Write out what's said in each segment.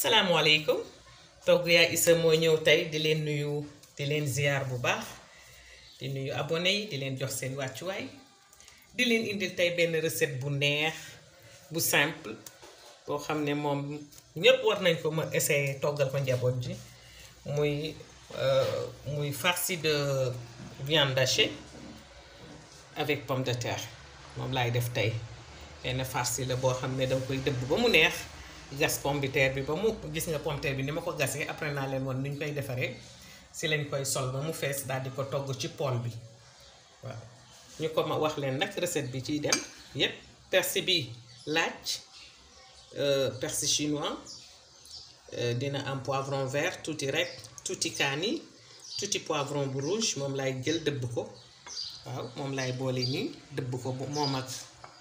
asalaamaaleykum togg yaa Issa moo ñëw tey di leen nuyu di leen ziar bu baax di nuyu abonné yi di leen jox seen wàccuwaay di leen indil tey benn recette bu neex bu simple boo xam ne moom ñépp war nañ ko ma essayer toggal ko njaboot ji muy muy farci de viande hachée avec pomme de terre moom laay def tey benn farci la boo xam ne danga koy dëbb ba mu neex gas pomme de terre bi ba mu gis nga pomme de terre bi ni ma ko gasee après naa leen woon nu ñu koy defaree si lañ koy sol ba mu fees daal di ko togg ci poêle bi waaw ñu ko ma wax leen nag recette bi ciy dem yépp persil bi laaj persil chinois dina am poivron vert tuuti rek tuuti kaani tuuti poivron bu rouge moom laay jël dëbb ko waaw moom laay boole nii dëbb ko moom ak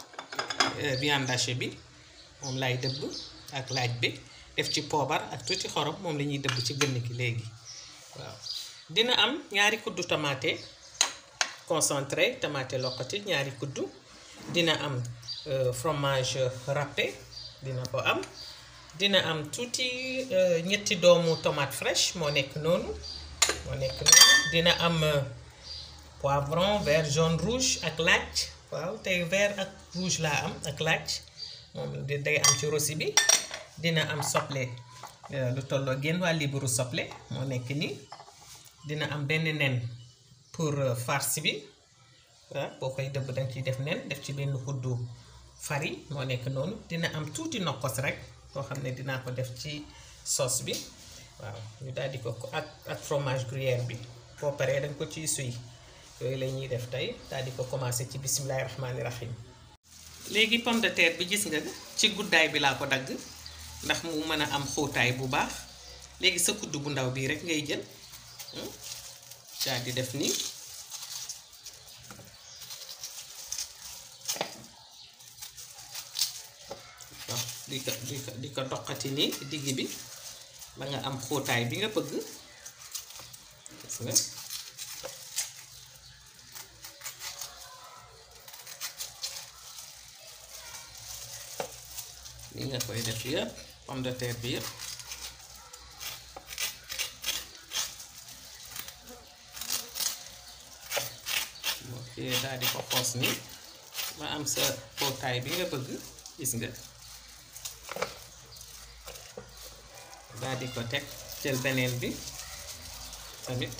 viande hachée bi moom laay dëbb ak laaj bi def ci poobar ak tuuti xorom moom la ñuy dëbb ci gën gi léegi waaw dina am ñaari kuddu tomate concentré tomate loqati ñaari kuddu dina am fromage râpé dina ko am dina am tuuti ñetti doomu tomate fraîche moo nekk noonu moo nekk noonu dina am poivron vert jaune rouge ak laaj waaw tey vert ak rouge laa am ak laaj moom day am ci rosi bi dina am soble lu tolloo génn waa liburu soble moo nekk nii dina am benn nen pour farce bi waaw boo koy dëbb danga ciy def nen def ci benn kuddu farine moo nekk noonu dina am tuuti nokkos rek boo xam ne dinaa ko def ci sauce bi waaw ñu daal di ko ak ak fromage gruyère bi boo paree danga ko ciy suy yooyu la ñuy def tey daal di ko commencé ci bisimilahi rahmaani rahim léegi pomme de terre bi gis nga ci guddaay bi laa ko dagg ndax mu mën a am xóotaay bu baax léegi sa kudd bu ndaw bii rek ngay jël daal di def nii di ko di ko di ko doqati nii digg bi ba nga am xóotaay bi nga bëgg gis nga li nga koy def yëpp pomme de terre bi yëpp ok daal di ko xoos ni ba am sa xóotaay bi nga bëgg gis nga daal di ko teg jël beneen bi tamit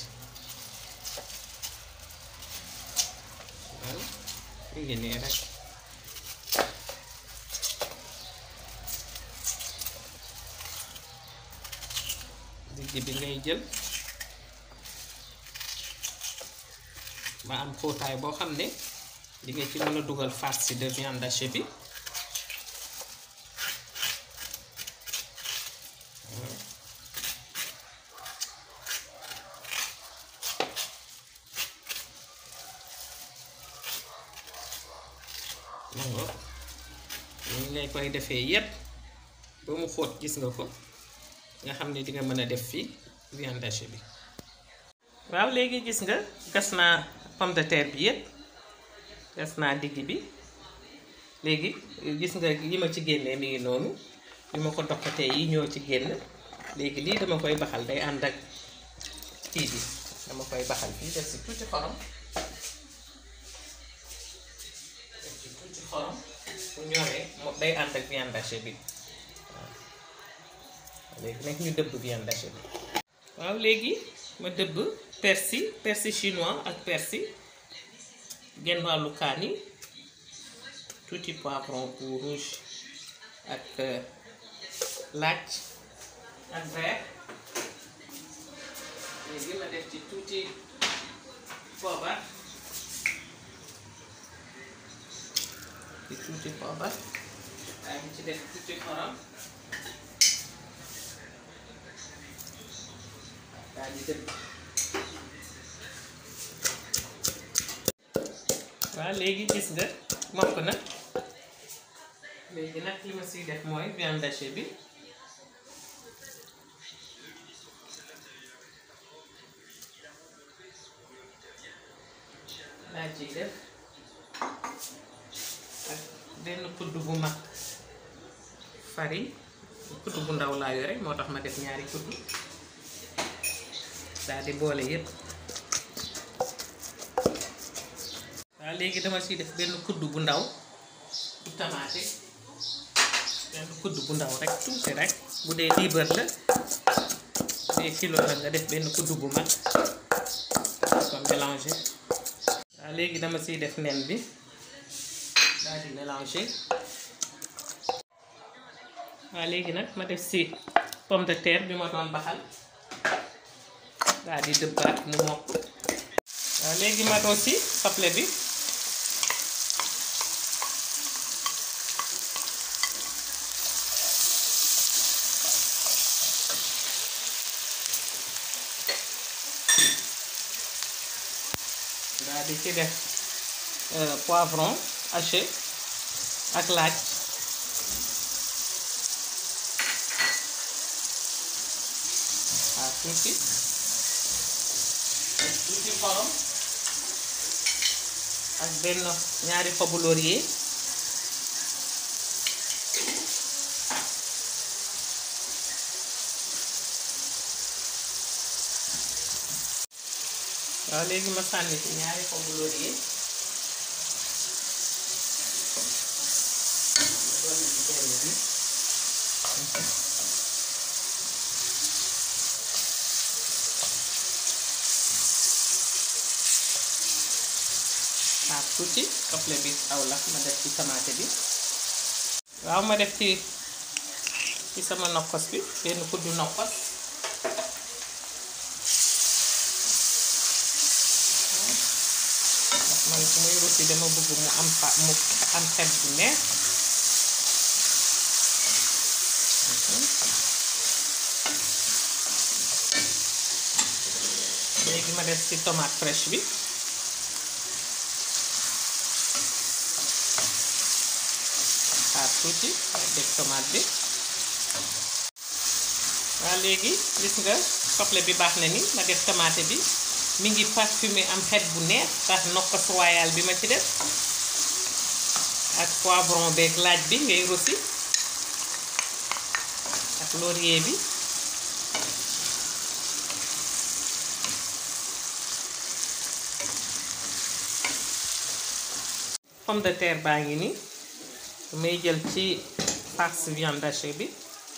waaw mu ngi nii rek digg bi ngay jël ba am xóotaay boo xam ne di nga ci mën a dugal farce de viande hachée bi nango ñu ngay koy defee yépp ba mu xóot gis nga ko nga xam ne di nga mën a def fii viande hachée bi waaw léegi gis nga gas naa pomme de terre bi yépp gas naa digg bi léegi gis nga yi ma ci génnee mi ngi noonu li ma ko doqatee yi ñoo ci génn léegi lii dama koy baxal day ànd ak kii bi dama koy baxal fii def si tuuti xorom def si tuuti xorom bu ñoree moom day ànd ak viande hachée bi léegi nag ñu dëbb viande hachée bi waaw léegi ma dëbb persil persil chinois ak persil genn wàllu kaani tuuti poivron bu rouge ak laaj ak vert léegi ma def ci tuuti poobar ci tuuti poobar waaye mu ci def tuuti xorom daal di dëbb waaw léegi gis nga mokk na léegi nag li ma siy def mooy viande hachée bi laa ciy def ak benn kudd bu mag farine kuddu bu ndaw laa yore moo tax ma def ñaari kuddu daal di boole yépp waaw léegi dama ciy def benn kuddu bu ndaw bu tamaate benn kuddu bu ndaw rek tuuti rek bu dee liibar la bu dee kilo la nga def benn kuddu bu mag ko mélanger waaw léegi dama ciy def nen bi daal di mélanger waaw léegi nag ma def ci pomme de terre bi ma doon baxal daal di dëbbaat mu mokk waaw léegi ma doo ci soble bi daal di ci def poivron haché ak laaj waaw tuuti tuuti xorom ak benn ñaari xobu laurier waaw léegi ma sànni ci ñaari xobu laurier dolli ci benn bi waaw tuuti soble bi aw la ma def ci tamaate bi waaw ma def ci ci sama nokkos bi benn kuddu nokkos ndax man su muy rusi dama bëgg mu am fa mu am xet bu neex léegi ma def ci tomate fraîche bi xaar tuuti def tomate bi waaw léegi gis nga soble bi baax na ni ma def tomate bi mi ngi parfumé am xet bu neex tax nokkos royal bi ma ci def ak poivron beeg laaj bi ngay rosi ak laurier bi pomme de terre baa ngi nii may jël ci farce viande hachée bi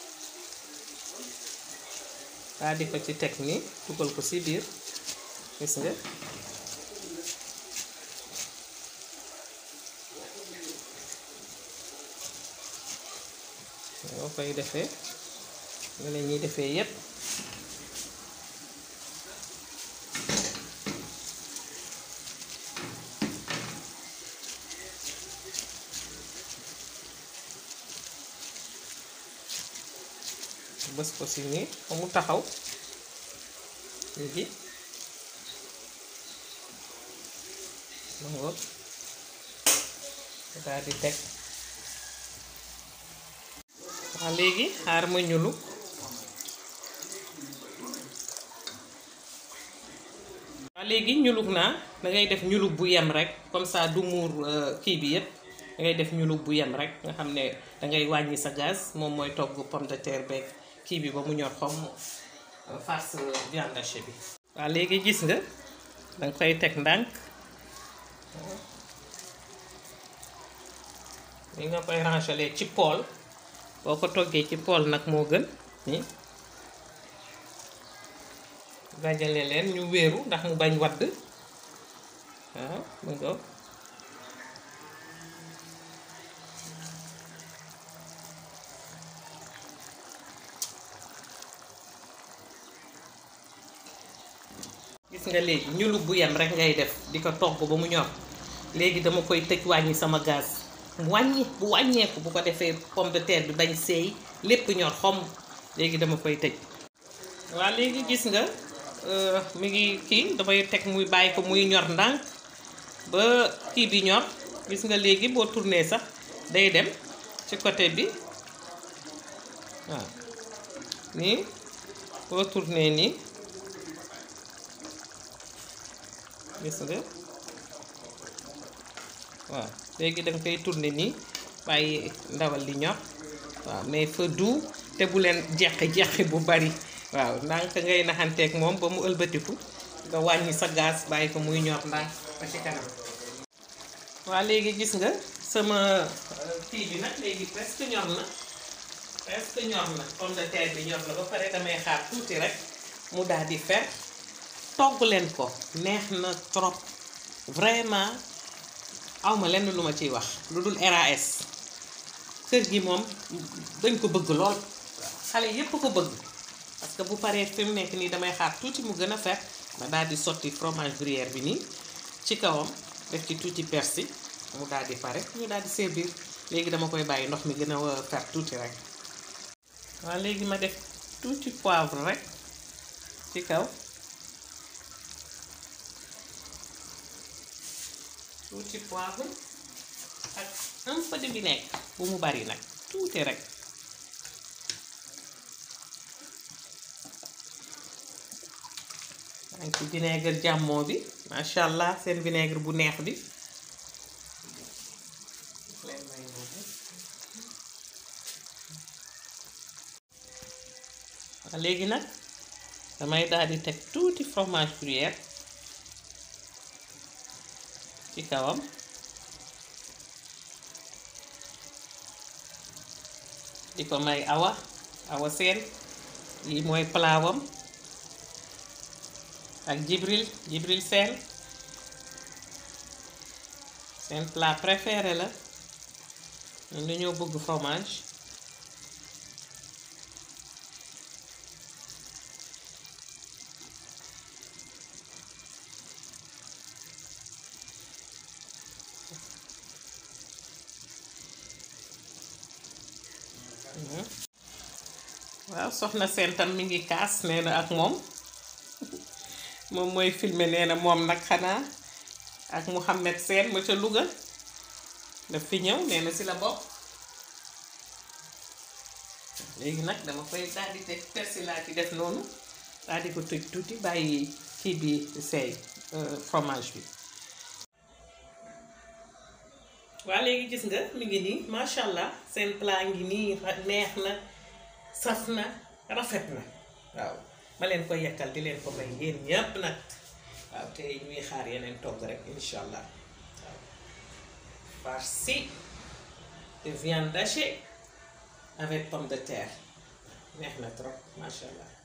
daal di ko ci teg nii dugal ko ci biir gis nga boo koy defee nga la ñuy defee yépp bës ko si nii ba mu taxaw léegi ma ngoog daal di teg waaw léegi xaar ma ñulu waaw léegi ñulug naa dangay def ñulug bu yem rek comme ça du muur kii bi yépp dangay def ñulug bu yem rek nga xam ne dangay wàññi sa gaz moom mooy togg pomme de terre beeg kii bi ba mu ñor xom farce viande hachée bi waaw léegi gis nga danga koy teg ndànk li nga koy rangeler ci pool boo ko toggee ci pool nag moo gën ni dajale leen ñu wéeru ndax mu bañ wadd waaw mu ngo gis nga léegi ñulug bu yem rek ngay def di ko togg ba mu ñor léegi dama koy tëj wàññi sama gaz mu wàññi bu wàññeeku bu ko defee pomme de terre bi bañ seey lépp ñor xom léegi dama koy tëj waaw léegi gis nga mi ngi kii damay teg muy bàyyi ko muy ñor ndànk ba kii bi ñor gis nga léegi boo tourné sax day dem ci côté bi waaw nii boo tourné nii gis nga waaw léegi danga koy tourné nii bàyyi ndawal li ñor waaw mais feu doux te bu leen jeqi jeqi bu bari waaw ndànk ngay naxanteeg moom ba mu ëlbatiku nga wàññi sa gaz bàyyi ko muy ñor ndànk ba ci kanam waa léegi gis nga sama kii bi nag léegi presque ñor na presque ñor na pomme de terre bi ñor na ba pare damay xaar tuuti rek mu daal di fer togg leen ko neex na trop vraiment awma lenn lu ma ciy wax lu dul RAS kër gi moom dañ ko bëgg lool xale yépp ko bëgg parce que bu paree fi mu nekk nii damay xaar tuuti mu gën a fer ma daal di sotti fromage gruyère bi nii ci kawam def ci tuuti persil mu daal di pare ñu daal di servir léegi dama koy bàyyi ndox mi gën a fer tuuti rek waaw léegi ma def tuuti poivre rek ci kaw tuuti poivre ak un peu de vinaigre bu mu bari nag tuuti rek maa ngi ci vinaigre jàmmoo bi macha allah seen vinaigre bu neex bi waaw léegi nag damay daal di teg tuuti fromage gruyère ci kawam di ko may awa awa seen lii mooy palaawam ak jibril jibril seen seen plat préféré la ñun dañoo bëgg fromage waaw soxna seen tam mi ngi kaas nee na ak moom moom mooy filmer nee na moom nag xanaa ak Mouhamed Seen ma ca Louga daf fi ñëw nee na si la bokk léegi nag dama koy daal di teg persil laa ci def noonu daal di ko tëj tuuti bàyyi kii bi seey fromage bi waa léegi gis nga mi ngi nii macha allah seen plat ngi nii neex na saf na rafet na waaw ma leen ko yekkal di leen ko may yéen ñépp nag waaw te ñuy xaar yeneen togg rek insha allah waaw farci de viande hachée avec pomme de terre neex na trop macha allah